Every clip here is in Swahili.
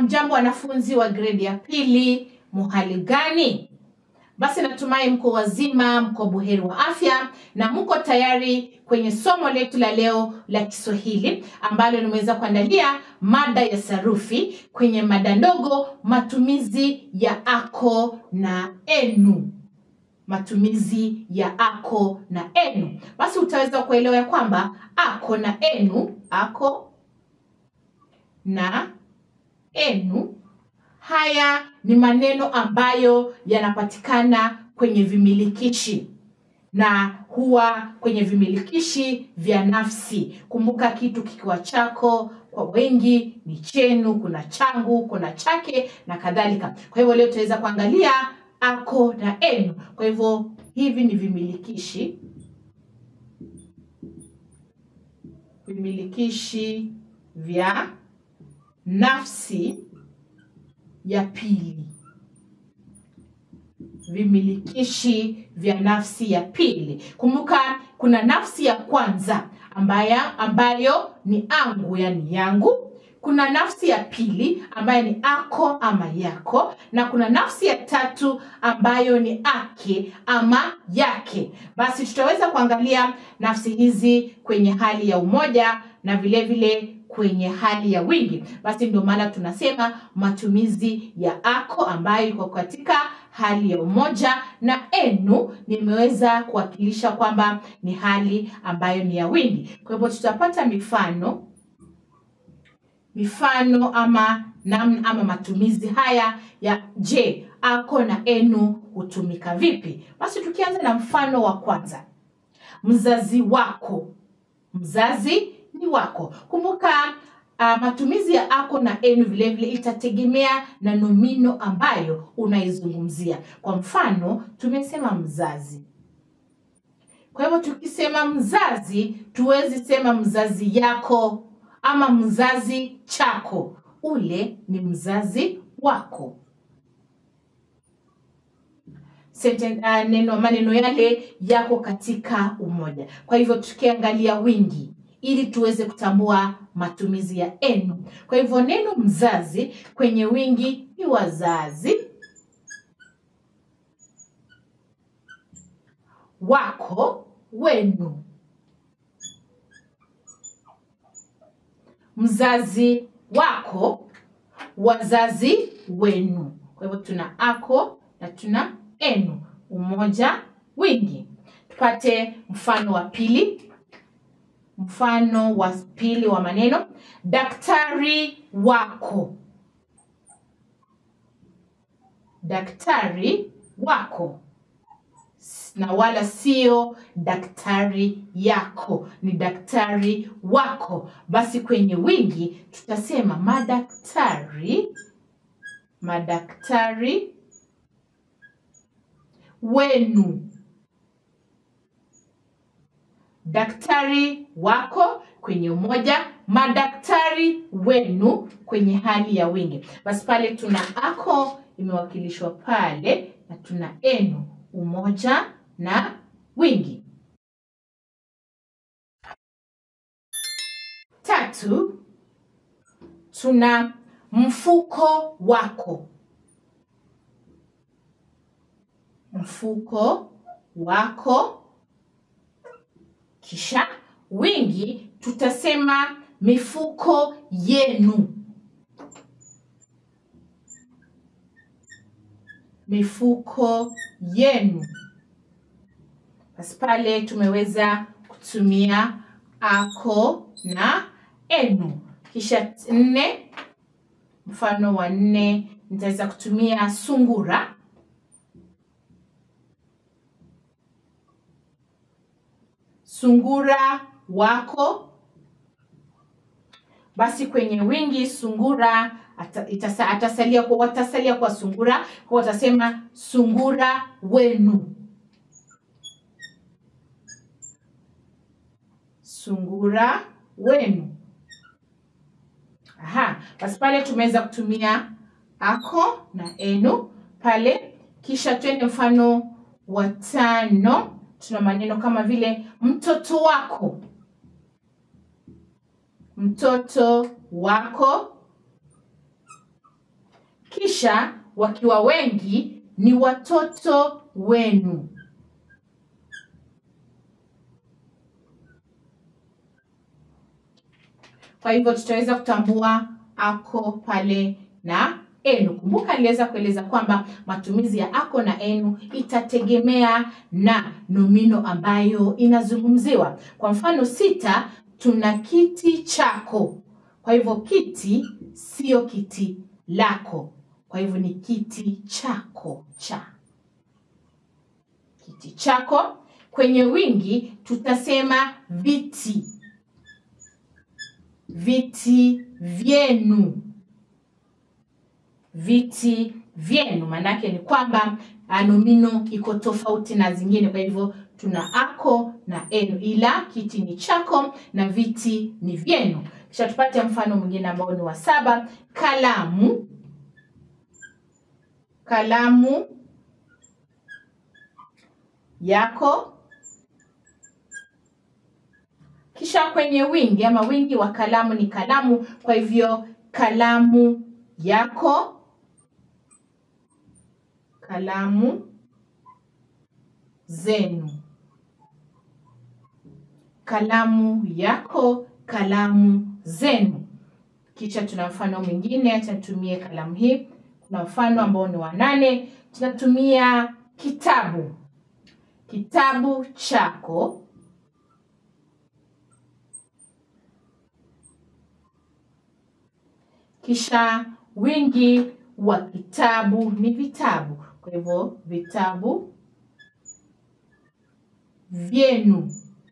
Hamjambo wanafunzi wa gredi ya pili, muhali gani? Basi natumai mko wazima, mko buheri wa afya na mko tayari kwenye somo letu la leo la Kiswahili ambalo nimeweza kuandalia mada ya sarufi kwenye mada ndogo, matumizi ya ako na enu matumizi ya ako na enu. Basi utaweza kuelewa ya kwamba ako na enu, ako na enu, haya ni maneno ambayo yanapatikana kwenye vimilikishi na huwa kwenye vimilikishi vya nafsi. Kumbuka, kitu kikiwa chako kwa wengi ni chenu, kuna changu, kuna chake na kadhalika. Kwa hivyo leo tutaweza kuangalia ako na enu. Kwa hivyo hivi ni vimilikishi, vimilikishi vya nafsi ya pili, vimilikishi vya nafsi ya pili. Kumbuka kuna nafsi ya kwanza ambaya, ambayo ni angu, yani yangu kuna nafsi ya pili ambayo ni ako ama yako, na kuna nafsi ya tatu ambayo ni ake ama yake. Basi tutaweza kuangalia nafsi hizi kwenye hali ya umoja na vile vile kwenye hali ya wingi. Basi ndio maana tunasema matumizi ya ako ambayo iko katika hali ya umoja na enu nimeweza kuwakilisha kwamba ni hali ambayo ni ya wingi. Kwa hivyo tutapata mifano mifano ama namna ama matumizi haya ya je, ako na enu hutumika vipi? Basi tukianza na mfano wa kwanza, mzazi wako. Mzazi ni wako. Kumbuka uh, matumizi ya ako na enu vile vile itategemea na nomino ambayo unaizungumzia. Kwa mfano, tumesema mzazi. Kwa hivyo tukisema mzazi, tuwezi sema mzazi yako ama mzazi chako, ule ni mzazi wako. Senten, uh, neno maneno yale yako katika umoja. Kwa hivyo tukiangalia wingi ili tuweze kutambua matumizi ya enu. Kwa hivyo neno mzazi kwenye wingi ni wazazi, wako, wenu. mzazi wako, wazazi wenu. Kwa hivyo tuna ako na tuna enu, umoja, wingi. Tupate mfano wa pili. Mfano wa pili wa maneno, daktari wako, daktari wako na wala sio daktari yako, ni daktari wako. Basi kwenye wingi tutasema madaktari, madaktari wenu. Daktari wako kwenye umoja, madaktari wenu kwenye hali ya wingi. Basi pale tuna ako imewakilishwa pale na tuna enu, umoja na wingi. Tatu, tuna mfuko wako. Mfuko wako, kisha wingi tutasema mifuko yenu. Mifuko yenu. Basi pale tumeweza kutumia ako na enu. Kisha nne, mfano wa nne nitaweza kutumia sungura. Sungura wako. Basi kwenye wingi sungura ata, itasa, atasalia kwa watasalia kwa sungura, kwa watasema sungura wenu. Sungura wenu. Aha, basi pale tumeweza kutumia ako na enu pale. Kisha twende mfano wa tano, tuna maneno kama vile mtoto wako, mtoto wako, kisha wakiwa wengi ni watoto wenu. Kwa hivyo tutaweza kutambua ako pale na enu. Kumbuka niliweza kueleza kwamba matumizi ya ako na enu itategemea na nomino ambayo inazungumziwa. Kwa mfano sita, tuna kiti chako. Kwa hivyo kiti sio kiti lako, kwa hivyo ni kiti chako cha kiti chako. Kwenye wingi tutasema viti, viti vyenu, viti vyenu. Maanake ni kwamba nomino iko tofauti na zingine, kwa hivyo tuna ako na enu, ila kiti ni chako na viti ni vyenu. Kisha tupate mfano mwingine ambao ni wa saba, kalamu, kalamu yako. Kisha kwenye wingi ama wingi wa kalamu ni kalamu, kwa hivyo kalamu yako, kalamu zenu, kalamu yako, kalamu zenu. Kisha tuna mfano mwingine, acha nitumie kalamu hii. Kuna mfano ambao ni wa nane, tunatumia kitabu, kitabu chako, kisha wingi wa kitabu ni vitabu, kwa hivyo vitabu vyenu.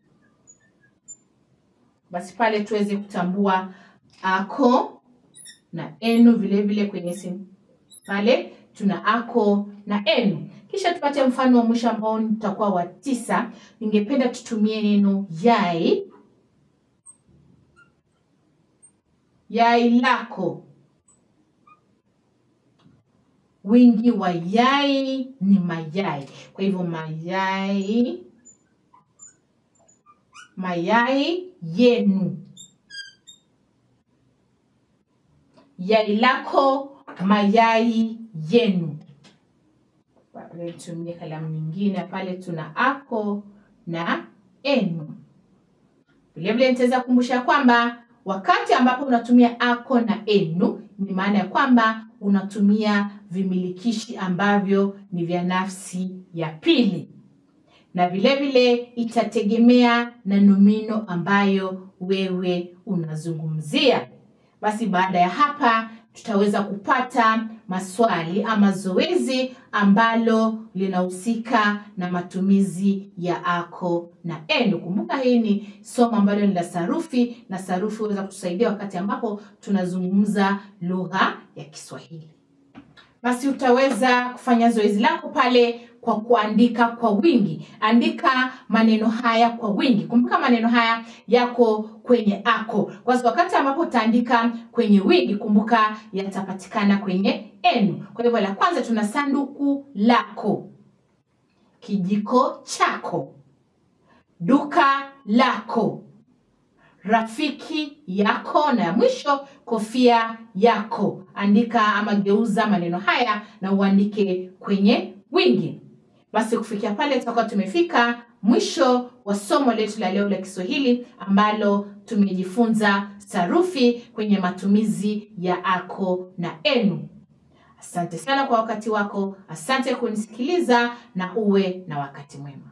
Basi pale tuweze kutambua ako na enu, vile vile kwenye simu pale tuna ako na enu. Kisha tupate mfano wa mwisho ambao utakuwa wa tisa. Ningependa tutumie neno yai, yai lako. Wingi wa yai ni mayai, kwa hivyo mayai, mayai yenu, yai lako, mayai yenu. Pale tumie kalamu nyingine, pale tuna ako na enu. Vilevile nitaweza kukumbusha kwamba wakati ambapo unatumia ako na enu, ni maana ya kwamba unatumia vimilikishi ambavyo ni vya nafsi ya pili, na vilevile itategemea na nomino ambayo wewe unazungumzia. Basi baada ya hapa tutaweza kupata maswali ama zoezi ambalo linahusika na matumizi ya ako na enu. Kumbuka hii ni somo ambalo ni la sarufi, na sarufi huweza kutusaidia wakati ambapo tunazungumza lugha ya Kiswahili. Basi utaweza kufanya zoezi lako pale kwa kuandika kwa wingi. Andika maneno haya kwa wingi. Kumbuka maneno haya yako kwenye ako, kwa sababu wakati ambapo utaandika kwenye wingi, kumbuka yatapatikana kwenye enu. Kwa hivyo, la kwanza tuna sanduku lako, kijiko chako, duka lako, rafiki yako, na ya mwisho kofia yako. Andika ama geuza maneno haya na uandike kwenye wingi. Basi kufikia pale tutakuwa tumefika mwisho wa somo letu la leo la Kiswahili ambalo tumejifunza sarufi kwenye matumizi ya ako na enu. Asante sana kwa wakati wako, asante kunisikiliza na uwe na wakati mwema.